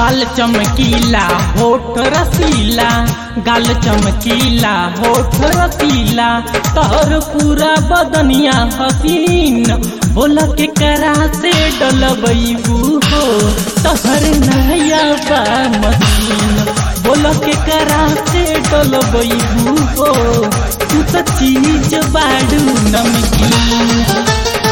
गाल चमकीला होठ रसीला गाल चमकीला होठ रसीला तोहर पूरा बदनिया हसीन बोला के करा से डलबू हो तोहर नया बा मसीन बोला के करा से डलबू हो तू तो चीज बाड़ू नमकीन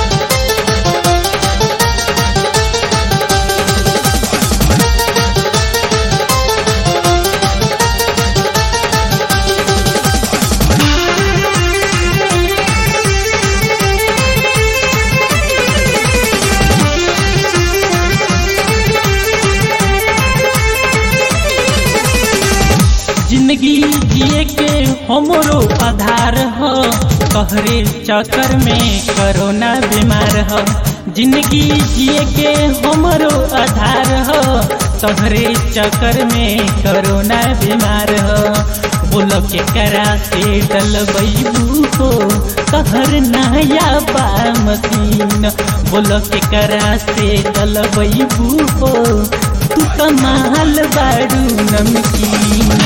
जिंदगी जिए के हमरो आधार हो तोहरे चक्कर में कोरोना बीमार हो जिंदगी जिए के हमरो आधार हो तोहरे चक्कर में कोरोना बीमार हो बोलो के करा से डलबू हो तोहर नया बा मशीन बोलो के करा से डलबू हो तू कमाल बाड़ू नमकीन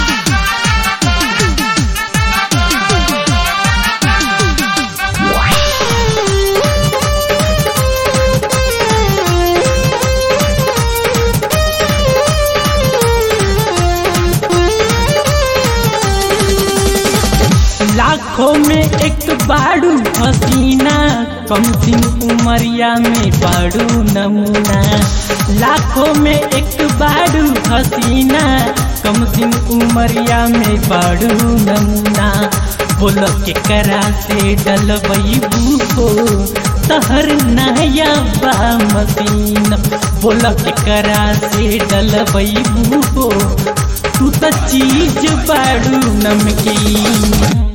लाखों में एक बाड़ू हसीना कम दिन उमरिया में बाड़ू नमूना लाखों में एक बाड़ू हसीना कम दिन उमरिया में बाड़ू नमूना बोलो के करा से डलबू हो तहर नया बा मसीन बोलो के करा से डलबू हो तू तो चीज बाड़ू नमकीन